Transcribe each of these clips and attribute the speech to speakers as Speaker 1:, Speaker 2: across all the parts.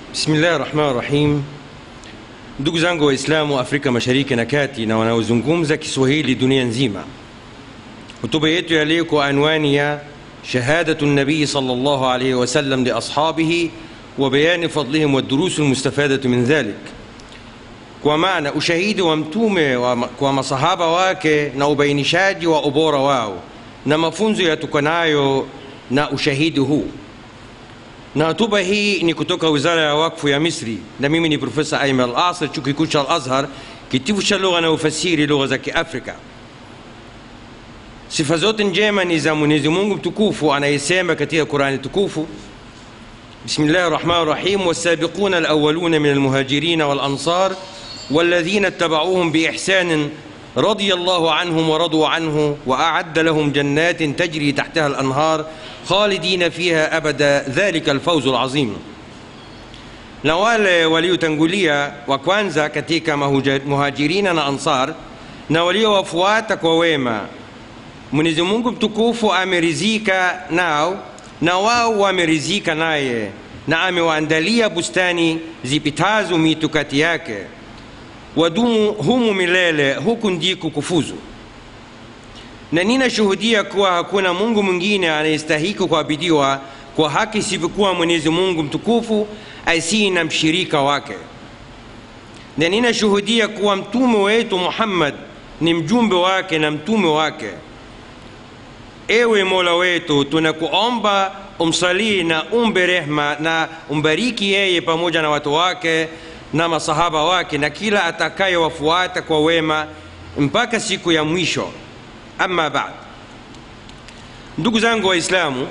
Speaker 1: Bismillahi rahmani rahim. Ndugu zangu Waislamu wa Afrika Mashariki na Kati na wanaozungumza Kiswahili dunia nzima, hotuba yetu ya leo kwa anwani ya shahadatu nabii sallallahu alayhi wasallam liashabihi wa bayani fadlihim wa durusu lmustafadatu min dhalik, kwa maana ushahidi wa mtume wa, kwa masahaba wake na ubainishaji wa ubora wao na mafunzo yatokanayo na ushahidi huu na hotuba hii ni kutoka wizara ya wakfu ya Misri, na mimi ni Profesa Aiman Al-Asr, chuo kikuu cha Al-Azhar, kitivo cha lugha na ufasiri lugha za Kiafrika. Sifa zote njema ni za Mwenyezi Mungu mtukufu anayesema katika Qurani tukufu, Bismillahi rahmani rahim, wasabiquna alawaluna min almuhajirina walansar والذين اتبعوهم بإحسان رضي الله عنهم ورضوا عنه وأعد لهم جنات تجري تحتها الأنهار خالدين فيها أبدا ذلك الفوز العظيم na wale waliotangulia wa kwanza katika muhajirina na ansar na waliowafuata kwa wema mwenyezi mungu mtukufu amerizika nao na wao wamerizika naye na amewaandalia bustani zipitazo mito kati yake wadumu humu milele huku ndiko kufuzu na ninashuhudia kuwa hakuna mungu mwingine anayestahiki kuabidiwa kwa haki isivyokuwa mwenyezi mungu mtukufu asiye na mshirika wake na ninashuhudia kuwa mtume wetu muhammad ni mjumbe wake na mtume wake ewe mola wetu tunakuomba umsalii na umbe rehma na umbariki yeye pamoja na watu wake na masahaba wake na kila atakayewafuata kwa wema mpaka siku ya mwisho ama baad ndugu zangu waislamu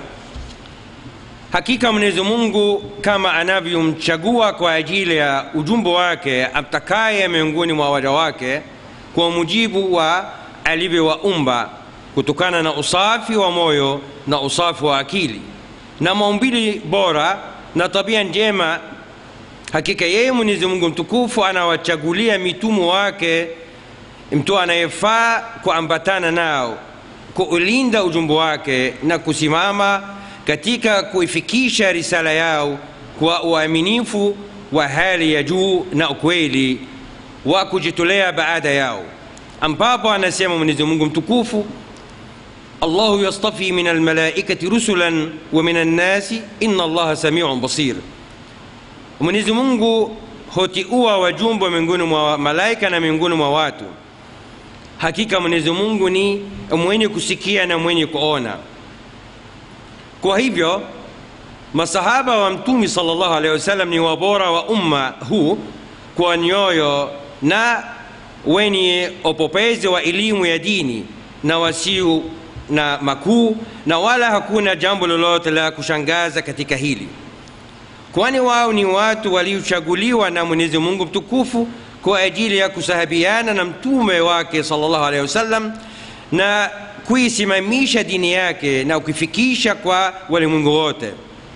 Speaker 1: hakika mwenyezi mungu kama anavyomchagua kwa ajili ya ujumbe wake amtakaye miongoni mwa waja wake kwa mujibu wa alivyowaumba kutokana na usafi wa moyo na usafi wa akili na maumbili bora na tabia njema hakika yeye mwenyezi mungu mtukufu anawachagulia mitumu wake mtu anayefaa kuambatana nao kuulinda ujumbe wake na kusimama katika kuifikisha risala yao kwa uaminifu wa hali ya juu na ukweli wa kujitolea baada yao ambapo anasema mwenyezi mungu mtukufu allahu yastafi min almalaikati rusulan wa min annasi inna allaha samiun basir mwenyezi mungu hotiua wajumbe miongoni mwa malaika na miongoni mwa watu hakika mwenyezi mungu ni mwenye kusikia na mwenye kuona kwa hivyo masahaba wa mtumi salllahu alehi wasallam ni wabora wa umma huu kwa nyoyo na wenye upopezi wa elimu ya dini na wasio na makuu na wala hakuna jambo lolote la kushangaza katika hili kwani wao ni watu waliochaguliwa na mwenyezi mungu mtukufu kwa ajili ya kusahabiana na mtume wake sallallahu alaihi wasallam na kuisimamisha dini yake na kuifikisha kwa walimwengu wote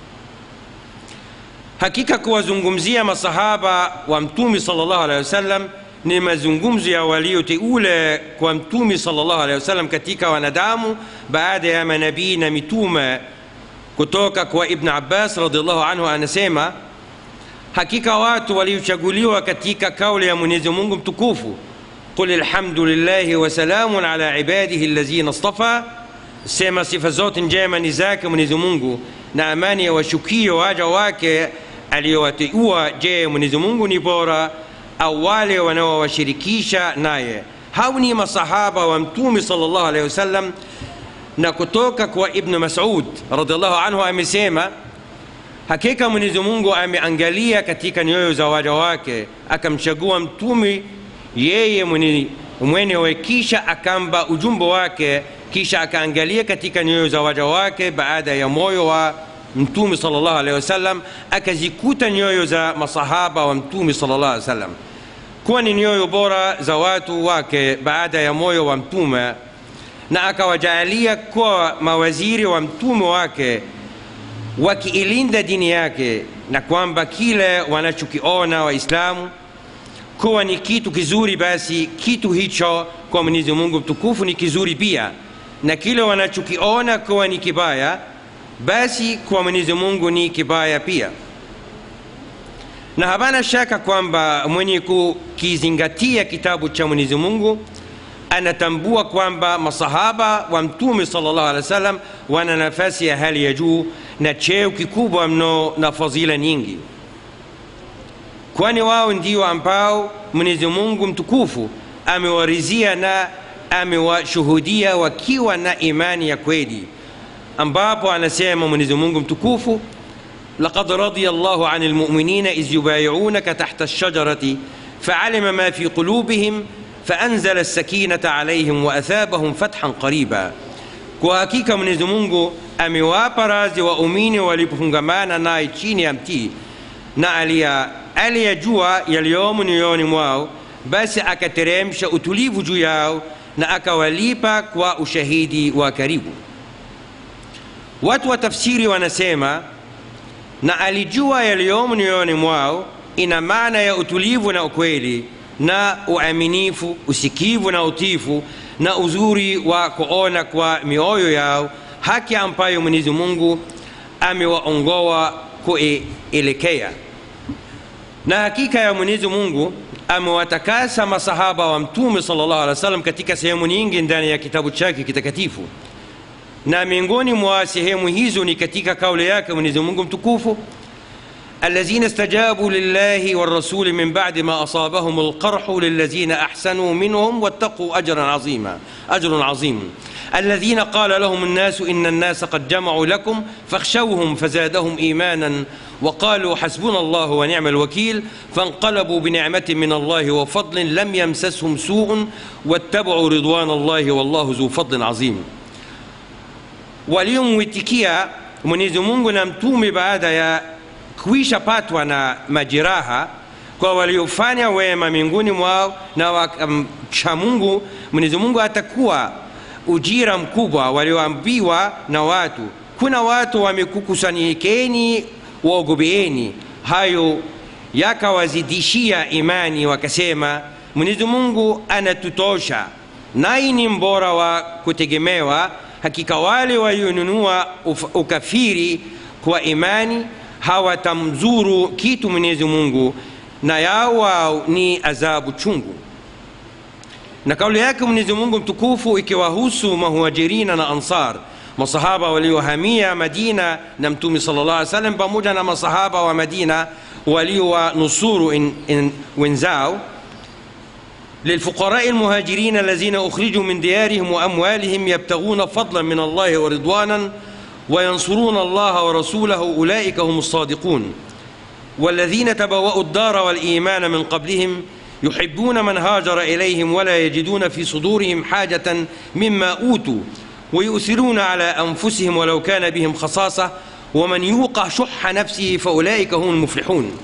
Speaker 1: hakika kuwazungumzia masahaba wa mtume sallallahu alaihi wasallam ni mazungumzo ya walioteule kwa mtume sallallahu alaihi wasallam katika wanadamu baada ya manabii na mitume kutoka kwa ibn abbas radiallahu anhu anasema hakika watu waliochaguliwa katika kauli ya mwenyezi mungu mtukufu qul alhamdulillahi wasalamun ala ibadihi allazina istafa sema sifa zote njema ni zake mwenyezi mungu na amani ya washukio waja wake aliyowateua je mwenyezi mungu ni bora au wale wanaowashirikisha naye hao ni masahaba wa mtume salllah alehi wasallam na kutoka kwa ibnu masud radiallahu anhu amesema hakika mwenyezi mungu ameangalia katika nyoyo za waja wake akamchagua mtume yeye mwenyewe kisha akamba ujumbe wake kisha akaangalia katika nyoyo za waja wake baada ya moyo wa mtume salllah alehi wasallam akazikuta nyoyo za masahaba wa mtume salllah alehi wasallam kuwa ni nyoyo bora za watu wake baada ya moyo wa mtume na akawajaalia kuwa mawaziri wa mtume wake wakiilinda dini yake na kwamba kile wanachokiona waislamu kuwa ni kitu kizuri basi kitu hicho kwa mwenyezi mungu mtukufu ni kizuri pia na kile wanachokiona kuwa ni kibaya basi kwa mwenyezi mungu ni kibaya pia na hapana shaka kwamba mwenye kukizingatia kitabu cha mwenyezi mungu anatambua kwamba masahaba wa mtume sallallahu alaihi wasallam wana nafasi ya hali ya juu na cheo kikubwa mno na fadhila nyingi kwani wao ndio ambao mwenyezi mungu mtukufu amewarizia na amewashuhudia wakiwa na imani ya kweli ambapo anasema mwenyezi mungu mtukufu لقد رضي الله عن المؤمنين إذ يبايعونك تحت الشجرة فعلم ما في قلوبهم فأنزل السكينة عليهم وأثابهم فتحا قريبا kwa hakika mwenyezi mungu amewapa razi waumini walipofungamana naye chini ya mtii na aliyajua yaliyomo nyoyoni mwao basi akateremsha utulivu juu yao na akawalipa kwa ushahidi wa karibu watu wa tafsiri wanasema na alijua yaliyomo nyoyoni mwao ina maana ya utulivu na ukweli na uaminifu usikivu na utifu na uzuri wa kuona kwa mioyo yao haki ambayo mwenyezi mungu amewaongoa kuelekea na hakika ya mwenyezi mungu amewatakasa masahaba wa mtume sallallahu alaihi wasallam katika sehemu nyingi ndani ya kitabu chake kitakatifu na miongoni mwa sehemu hizo ni katika kauli yake mwenyezi mungu mtukufu الذين استجابوا لله والرسول من بعد ما أصابهم القرح للذين أحسنوا منهم واتقوا أجرا عظيما أجر عظيم الذين قال لهم الناس إن الناس قد جمعوا لكم فاخشوهم فزادهم إيمانا وقالوا حسبنا الله ونعم الوكيل فانقلبوا بنعمة من الله وفضل لم يمسسهم سوء واتبعوا رضوان الله والله ذو فضل عظيم waliomwitikia mwenyezi mungu na mtume baada ya kuisha patwa na majeraha kwa waliofanya wema miongoni mwao na wakamcha mungu mwenyezi mungu atakuwa ujira mkubwa walioambiwa na watu kuna watu wamekukusanyikeni waogopeeni hayo yakawazidishia imani wakasema mwenyezi mungu anatutosha naye ni mbora wa kutegemewa hakika wale walionunua ukafiri kwa imani hawatamzuru kitu mwenyezi mungu na yao wao ni adhabu chungu na kauli yake mwenyezi mungu mtukufu ikiwahusu mahuajirina na ansar masahaba waliohamia madina na mtume sala llah alih salam pamoja na masahaba wa madina waliowanusuru wenzao للفقراء المهاجرين الذين أخرجوا من ديارهم وأموالهم يبتغون فضلا من الله ورضوانا وينصرون الله ورسوله أولئك هم الصادقون والذين تبوأوا الدار والإيمان من قبلهم يحبون من هاجر إليهم ولا يجدون في صدورهم حاجة مما أوتوا ويؤثرون على أنفسهم ولو كان بهم خصاصة ومن يوق شح نفسه فأولئك هم المفلحون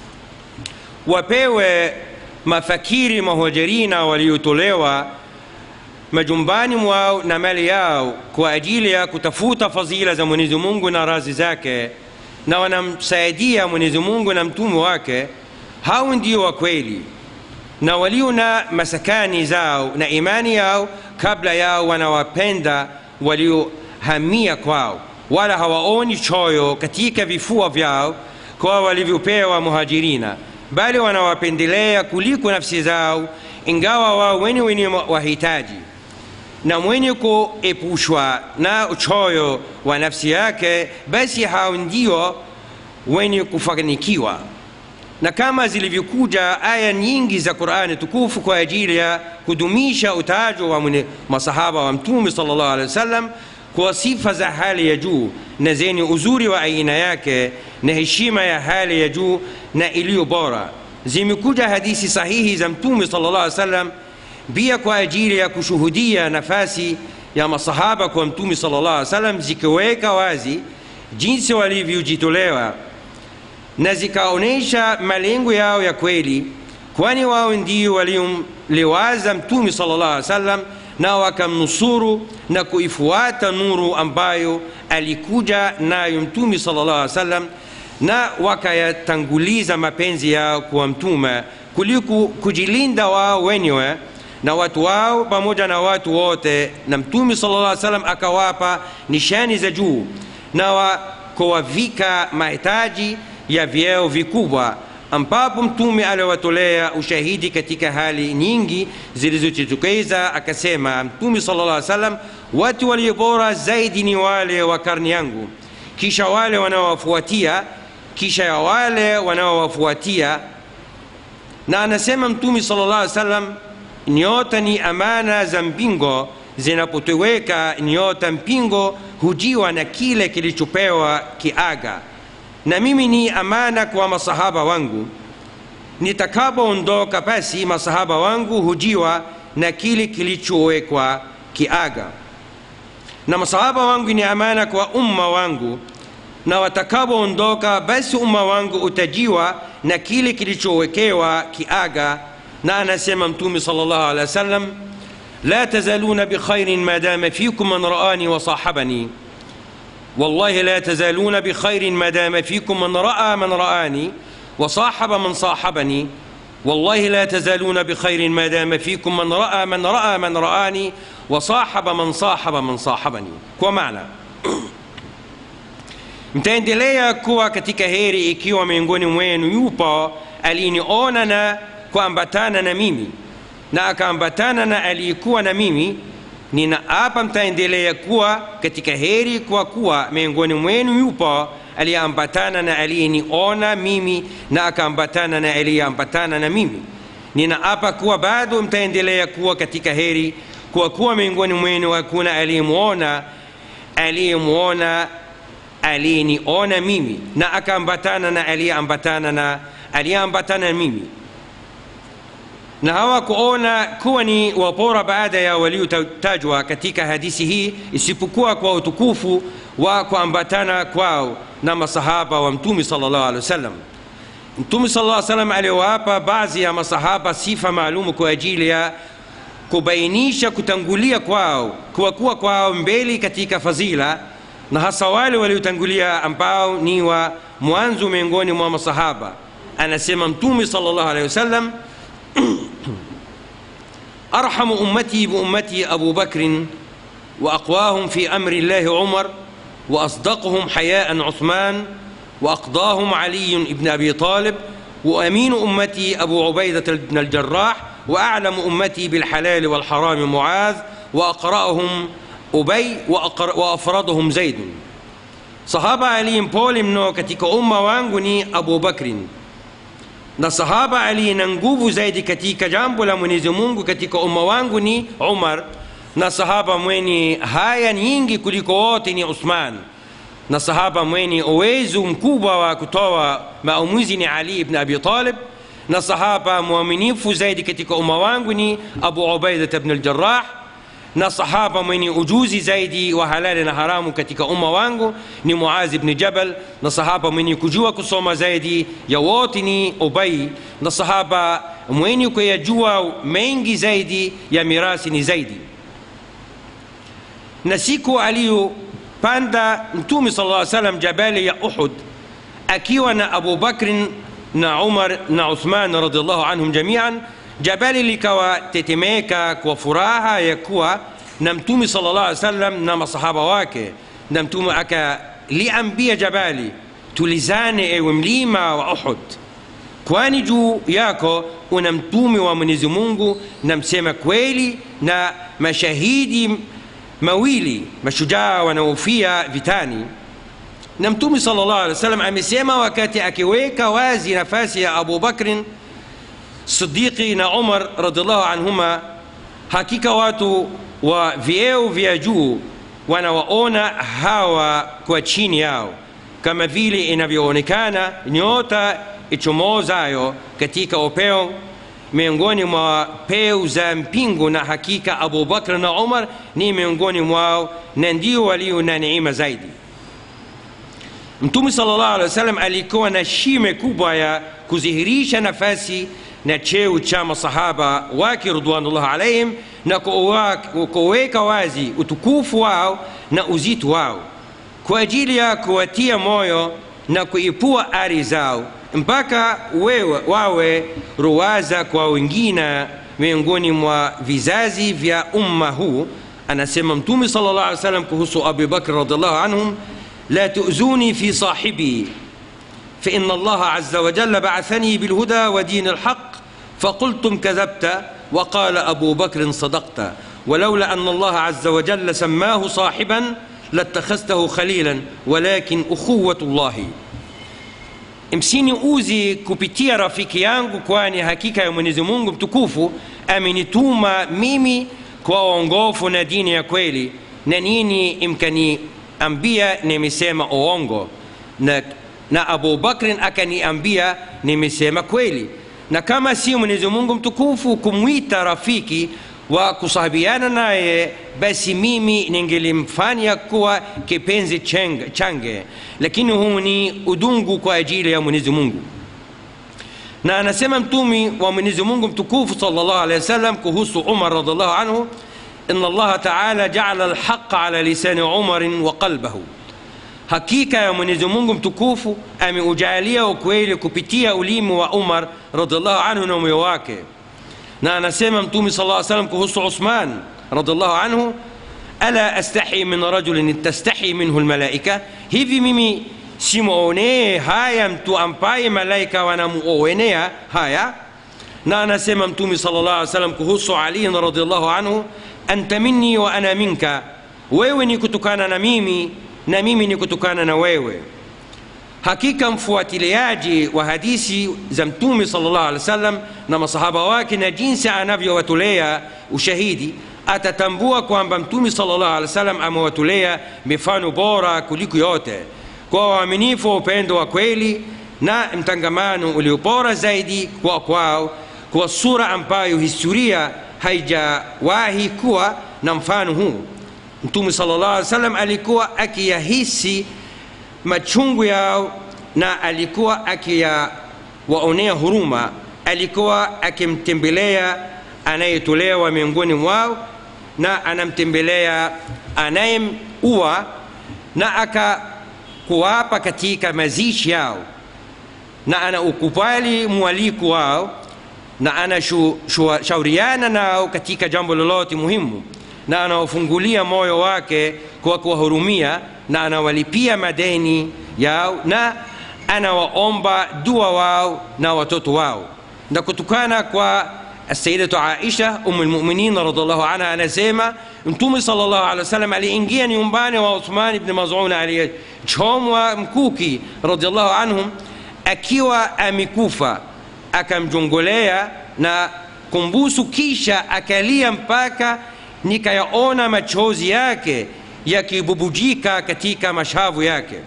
Speaker 1: وبيوه mafakiri mahuajirina waliotolewa majumbani mwao na mali yao kwa ajili ya kutafuta fadhila za mwenyezi mungu na razi zake na wanamsaidia mwenyezi mungu na mtume wake hao ndio wa kweli na walio na masakani zao na imani yao kabla yao wanawapenda waliohamia kwao wala hawaoni choyo katika vifua vyao kwa walivyopewa muhajirina bali wanawapendelea kuliko nafsi zao ingawa wao wenye wenye wahitaji na mwenye kuepushwa na uchoyo wa nafsi yake basi hao ndio wenye kufanikiwa na kama zilivyokuja aya nyingi za qurani tukufu kwa ajili ya kudumisha utajo wa masahaba wa mtume sal llahu alehi wasallam kwa sifa za hali ya juu na zenye uzuri wa aina yake na heshima ya hali ya juu na iliyo bora zimekuja hadithi sahihi za mtume sala llah salam pia kwa ajili ya kushuhudia nafasi ya masahaba kwa mtume sala llah salam zikiweka wazi jinsi walivyojitolewa na zikaonyesha malengo yao ya kweli kwani wao ndio waliomliwaza mtume sala llah salam na wakamnusuru na kuifuata nuru ambayo alikuja nayo mtume sala llah alih salam na wakayatanguliza mapenzi yao kwa mtume kuliko kujilinda wao wenyewe na watu wao pamoja na watu wote na mtume sala llah salam akawapa nishani za juu na kuwavika mahitaji ya vyeo vikubwa ambapo mtume aliwatolea ushahidi katika hali nyingi zilizojitokeza akasema mtume sallallahu alaihi wasallam watu walio bora zaidi ni wale wa karni yangu kisha wale wanaowafuatia kisha ya wale wanaowafuatia na anasema mtume sallallahu alaihi wasallam nyota ni amana za mpingo zinapotoweka nyota mpingo hujiwa na kile kilichopewa kiaga na mimi ni amana kwa masahaba wangu nitakapoondoka basi masahaba wangu hujiwa na kile kilichowekwa kiaga na masahaba wangu ni amana kwa umma wangu na watakapoondoka basi umma wangu utajiwa na kile kilichowekewa kiaga na anasema mtume sallallahu alaihi wasallam la tazaluna bikhairin ma dama fikum man raani wa sahabani والله لا تزالون بخير ما دام فيكم من راى من راني وصاحب من صاحبني والله لا تزالون بخير ما دام فيكم من راى من راى من راني وصاحب من صاحب من صاحبني kwa maana mtaendelea kuwa katika heri ikiwa miongoni mwenu yupo aliniona na kuambatana na mimi na akaambatana na aliyekuwa na mimi ninaapa mtaendelea kuwa katika heri kwa kuwa miongoni mwenu yupo aliyeambatana na aliyeniona mimi na akaambatana na aliyeambatana na mimi ninaapa kuwa bado mtaendelea kuwa katika heri kwa kuwa miongoni mwenu hakuna aliyemwona aliyemwona aliyeniona mimi na akaambatana na aliyeambatana na aliyeambatana na mimi na hawakuona kuwa ni wapora baada ya waliotajwa katika hadisi hii isipokuwa kwa utukufu wa kuambatana kwao na masahaba wa mtume sallallahu alaihi wasallam mtume sallallahu alaihi wasallam aliwapa baadhi ya masahaba sifa maalumu kwa ajili ya kubainisha kutangulia kwao kuwakuwa kwao mbele katika fadhila na hasa wale waliotangulia ambao ni wa mwanzo miongoni mwa masahaba anasema mtume sallallahu alaihi wasallam أرحم أمتي بأمتي أبو بكر وأقواهم في أمر الله عمر وأصدقهم حياء عثمان وأقضاهم علي بن أبي طالب وأمين أمتي أبو عبيدة بن الجراح وأعلم أمتي بالحلال والحرام معاذ وأقرأهم أبي وأقر وأفرضهم زيد صحابة علي بول mno katika umma wangu ni Abu Bakrin na sahaba aliye na nguvu zaidi katika jambo la mwenyezi mungu katika umma wangu ni umar na sahaba mwenye haya nyingi kuliko wote ni uthman na sahaba mwenye uwezo mkubwa wa kutoa maamuzi ni ali ibn abi talib na sahaba mwaminifu zaidi katika umma wangu ni abu ubaidat bn aljarah na sahaba mwenye ujuzi zaidi wa halali na haramu katika umma wangu ni muazi bni jabal na sahaba mwenye kujua kusoma zaidi ya wote ni ubai na sahaba mwenye kuyajua mengi zaidi ya mirasi ni zaidi na siku aliyopanda mtume sala llaw salam jabali ya uhud akiwa na abu bakrin na umar na uthman radiallahu anhum jamian jabali likawa tetemeka kwa furaha ya kuwa na mtume sala llah alih sallam na masahaba wake na mtume akaliambia jabali tulizane ewe mlima wa uhud kwani juu yako una mtume wa mwenyezi mungu na msema kweli na mashahidi mawili mashujaa wanaofia vitani na mtume sala llah alih wa sallam amesema wakati akiweka wazi nafasi ya abu bakrin siddiqi na umar radiallahu anhuma hakika watu wa vyeo vya juu wanawaona hawa kwa chini yao kama vile inavyoonekana nyota ichomozayo katika upeo miongoni mwa peu za mpingo na hakika abu bakr na umar ni miongoni mwao na ndio walio na neema zaidi mtume sala llahu alehi wa sallam alikuwa na shime kubwa ya kudhihirisha nafasi na cheo cha masahaba wake ridwanullah alaihim na kuweka wazi utukufu wao na uzito wao kwa ajili ya kuwatia moyo na kuipua ari zao mpaka wewe wawe ruwaza kwa wengine miongoni mwa vizazi vya umma huu anasema mtume sala llah alih wasallam kuhusu abi bakr radiallahu anhum la tuzuni fi sahibi فإن الله عز وجل بعثني بالهدى ودين الحق فقلتم كذبت وقال أبو بكر صدقت ولولا أن الله عز وجل سماه صاحبا لاتخذته خليلا ولكن أخوة الله msiniuzi kupitia rafiki yangu kwani hakika ya mwenyezi mungu mtukufu amenituma mimi kwa uongofu na dini ya kweli na nini mkaniambia nimesema uongo na, na abu bakrin akaniambia nimesema kweli na kama si mwenyezi mungu mtukufu kumwita rafiki wa kusahabiana naye basi mimi ningelimfanya kuwa kipenzi cheng- change lakini huu ni udungu kwa ajili ya mwenyezi mungu na anasema mtumi wa mwenyezi mungu mtukufu salllah alehi wasallam kuhusu umar radiallahu anhu in allaha taala jaala alhaqa ala lisani umarin wa qalbahu hakika ya mwenyezi mungu mtukufu ameujalia ukweli kupitia ulimi wa umar radiallahu anhu na moyo wake na anasema mtume sala lla salam kuhusu usman radiallahu anhu ala astahi min rajulin tastahi minhu lmalaika hivi mimi simwonee haya mtu ambaye malaika wanamuonea haya na anasema mtume sala llah alih salam kuhusu aliin radiallahu anhu anta minni wa ana minka wewe ni kutokana na mimi na mimi ni kutokana na wewe hakika mfuatiliaji wa hadisi za mtume sallallahu alaihi wasallam na masahaba wake na jinsi anavyowatolea ushahidi atatambua kwamba mtume sallallahu alaihi wasallam amewatolea mifano bora kuliko yote kwa uaminifu wa upendo wa kweli na mtangamano ulio bora zaidi kwa kwao kwa sura ambayo historia haijawahi kuwa na mfano huu mtume sallallahu alaihi wasallam alikuwa akiyahisi machungu yao na alikuwa akiyawaonea huruma alikuwa akimtembelea anayetolewa miongoni mwao na anamtembelea anayeua na akakuwapa katika mazishi yao na anaukubali mwaliko wao na anashauriana nao katika jambo lolote muhimu na anawafungulia moyo wake kwa kuwahurumia na anawalipia madeni yao na anawaomba dua wao na watoto wao na kutokana kwa sayidatu aisha umu lmuminin radiallahu anha anasema mtume sal llahu alehi wasallam aliingia nyumbani wa uthman bni mazun aliyechomwa mkuki radiallahu anhum akiwa amekufa akamjongolea na kumbusu kisha akalia mpaka nikayaona machozi yake yakibubujika katika mashavu yake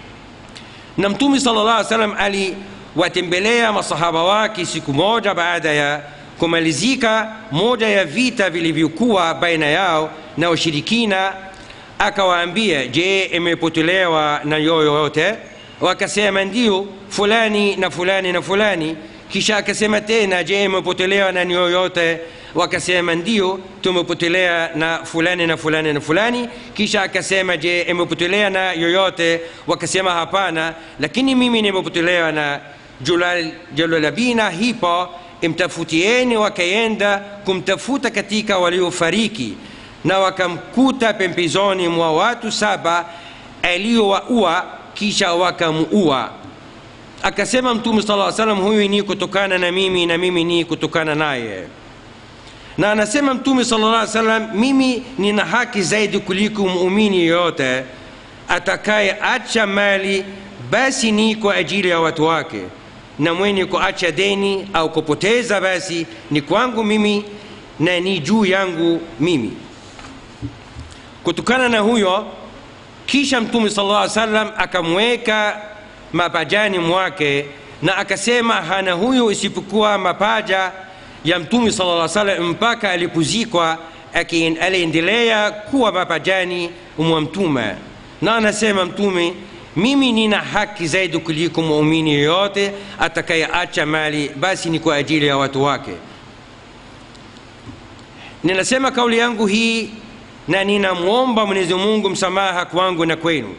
Speaker 1: na mtume sala llah salam aliwatembelea masahaba wake siku moja baada ya kumalizika moja ya vita vilivyokuwa baina yao na washirikina akawaambia je imepotelewa na yoyote wakasema ndio fulani na fulani na fulani kisha akasema tena je imepotelewa na yoyote wakasema ndio tumepotelea na fulani na fulani na fulani kisha akasema je imepotelea na yoyote wakasema hapana lakini mimi nimepotelewa na jalalabina hipo imtafutieni wakaenda kumtafuta katika waliofariki na wakamkuta pembezoni mwa watu saba aliyowaua kisha wakamuua akasema mtume sala salam huyu ni kutokana na mimi na mimi ni kutokana naye na anasema mtume sala llah salam mimi nina haki zaidi kuliko muumini yoyote atakaye acha mali basi ni kwa ajili ya watu wake na mwenye kuacha deni au kupoteza basi ni kwangu mimi na ni juu yangu mimi kutokana na huyo kisha mtume sala llah salam akamweka mapajani mwake na akasema hana huyo isipokuwa mapaja ya mtume sala llah salam mpaka alipozikwa aliendelea kuwa mapajani mwa mtume na anasema mtume mimi nina haki zaidi kuliko muumini yoyote atakayeacha mali basi ni kwa ajili ya watu wake ninasema kauli yangu hii na ninamwomba mwenyezi mungu msamaha kwangu na kwenu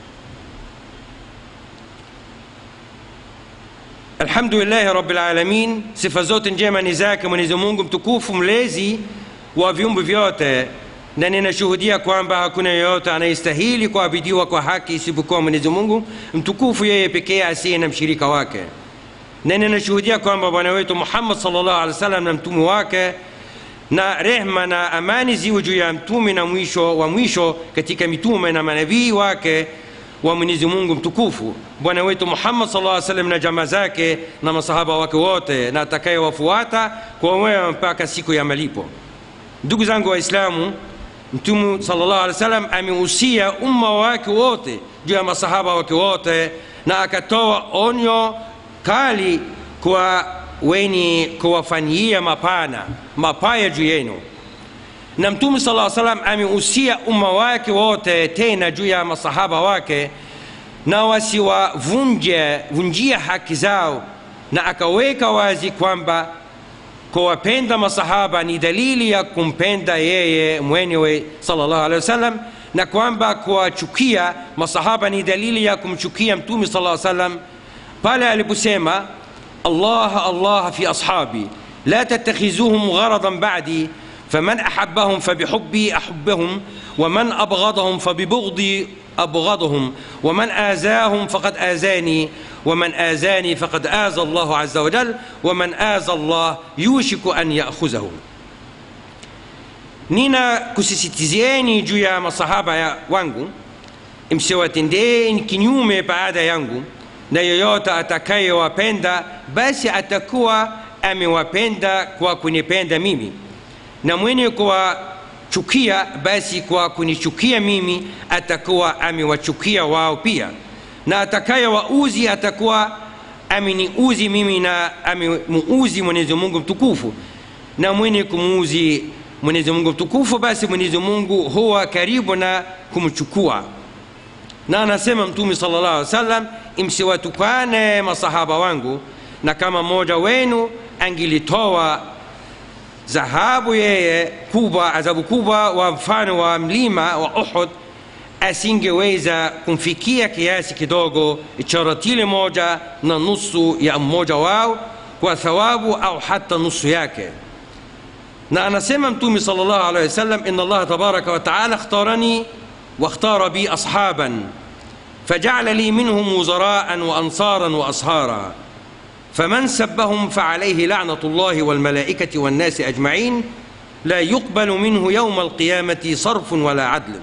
Speaker 1: alhamdulillahi rabilalamin sifa zote njema ni zake mwenyezi mungu mtukufu mlezi wa viumbe vyote na ninashuhudia kwamba hakuna yeyote anayestahili kuabidiwa kwa haki isipokuwa mwenyezi mungu mtukufu yeye pekee asiye na mshirika wake na ninashuhudia kwamba bwana wetu muhammad salllahu alehi wa sallam na mtume wake na rehma na amani ziwe juu ya mtume na mwisho wa mwisho katika mitume na manabii wake wa mwenyezi mungu mtukufu bwana wetu muhammad sal lla salam na jamaa zake na masahaba wake wote na atakayewafuata kwa wema mpaka siku ya malipo ndugu zangu waislamu mtume salllah alih wa sallam amehusia umma wake wote juu ya masahaba wake wote na akatoa onyo kali kwa wenye kuwafanyia mapana mapaya juu yenu na mtume sala salam amehusia umma wake wote tena juu ya masahaba wake na wasiwavunje vunjia haki zao na akaweka wazi kwamba kuwapenda masahaba ni dalili ya kumpenda yeye mwenyewe salllahu alehi wasallam na kwamba kuwachukia masahaba ni dalili ya kumchukia mtume sala salam pale aliposema الله الله في أصحابي لا تتخذوهم غرضا بعدي فمن أحبهم فبحبي أحبهم ومن أبغضهم فببغضي أبغضهم ومن آزاهم فقد آزاني ومن آزاني فقد آزى الله عز وجل ومن آزى الله يوشك أن يأخذه nina kusisitizieni juu ya masahaba ya wangu msiwatendeni kinyume baada yangu na yoyote atakayewapenda basi atakuwa amewapenda kwa kunipenda mimi na mwenye kuwachukia basi kwa kunichukia mimi atakuwa amewachukia wao pia na atakayewauzi atakuwa ameniuzi mimi na amemuuzi mwenyezi mungu mtukufu na mwenye kumuuzi mwenyezi mungu mtukufu basi mwenyezi mungu huwa karibu na kumchukua na anasema mtume sala llah alih wa sallam msiwatukane masahaba wangu na kama mmoja wenu angilitoa dhahabu yeye kubwa adhabu kubwa wa mfano wa mlima wa uhud asingeweza kumfikia kiasi kidogo cha ratili moja na nusu ya mmoja wao kwa thawabu au hata nusu yake na anasema mtume sal llahu alehi wasallam ina allaha tabaraka wataala اkhtarani واختار بي أصحابا فجعل لي منهم وزراء وأنصارا وأصهارا فمن سبهم فعليه لعنة الله والملائكة والناس أجمعين لا يقبل منه يوم القيامة صرف ولا عدل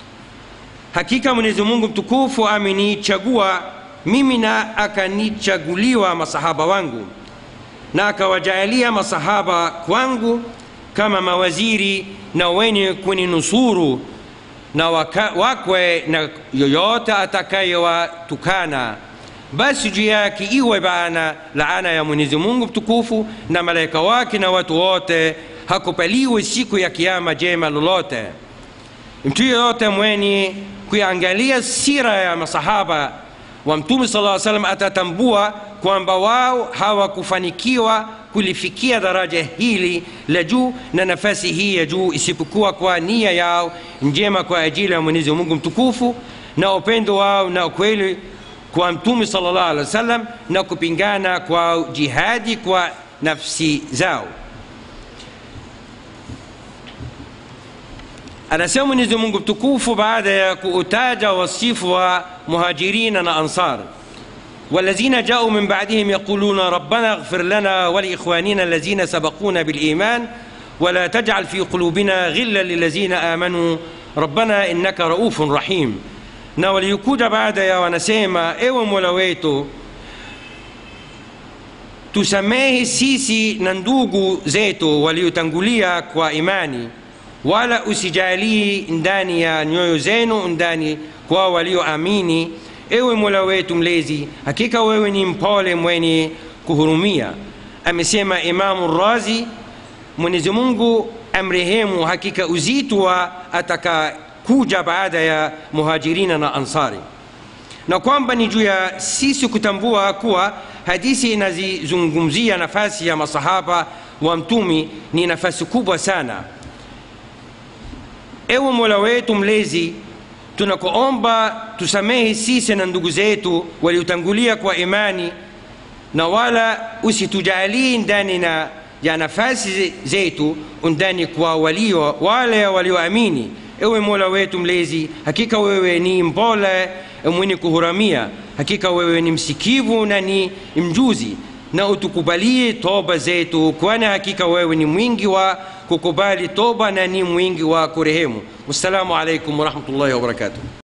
Speaker 1: hakika mwenyezi mungu mtukufu amenichagua mimi na akanichaguliwa masahaba wangu na akawajaalia masahaba kwangu kama mawaziri na wenye kuninusuru na waka, wakwe na yoyote atakayewatukana basi juu yake iwe bana laana ya mwenyezi mungu mtukufu na malaika wake na watu wote hakupaliwe siku ya kiama jema lolote mtu yoyote mwenye kuiangalia sira ya masahaba wa mtume sala salam atatambua kwamba wao hawakufanikiwa kulifikia daraja hili la juu na nafasi hii ya juu isipokuwa kwa nia yao njema kwa ajili ya mwenyezi mungu mtukufu na upendo wao na ukweli kwa mtume salllah alih wa sallam na kupingana kwa jihadi kwa nafsi zao anasema mwenyezi mungu mtukufu baada ya kuutaja wasifu wa muhajirina na ansar والذين جاءوا من بعدهم يقولون ربنا اغفر لنا ولإخواننا الذين سبقونا بالإيمان ولا تجعل في قلوبنا غلا للذين آمنوا ربنا إنك رؤوف رحيم na waliokuja baada ya wanasema ewe mola wetu tusamehe sisi na ndugu zetu waliotangulia kwa imani wala usijalii ndani ya nyoyo zenu ndani kwa walioamini ewe mola wetu mlezi hakika wewe ni mpole mwenye kuhurumia amesema imamu razi mwenyezi mungu amrehemu hakika uzito wa atakakuja baada ya muhajirina na ansari na kwamba ni juu ya sisi kutambua kuwa hadithi inazizungumzia nafasi ya masahaba wa mtumi ni nafasi kubwa sana ewe mola wetu mlezi tunakuomba tusamehe sisi na ndugu zetu waliotangulia kwa imani na wala usitujalii ndani na ya nafasi zetu undani kwa walio wale walioamini ewe mola wetu mlezi hakika wewe ni mbola mwenye kuhuramia hakika wewe ni msikivu na ni mjuzi na utukubalie toba zetu kwani hakika wewe ni mwingi wa kukubali toba na ni mwingi wa kurehemu wassalamu alaikum warahmatullahi wabarakatuh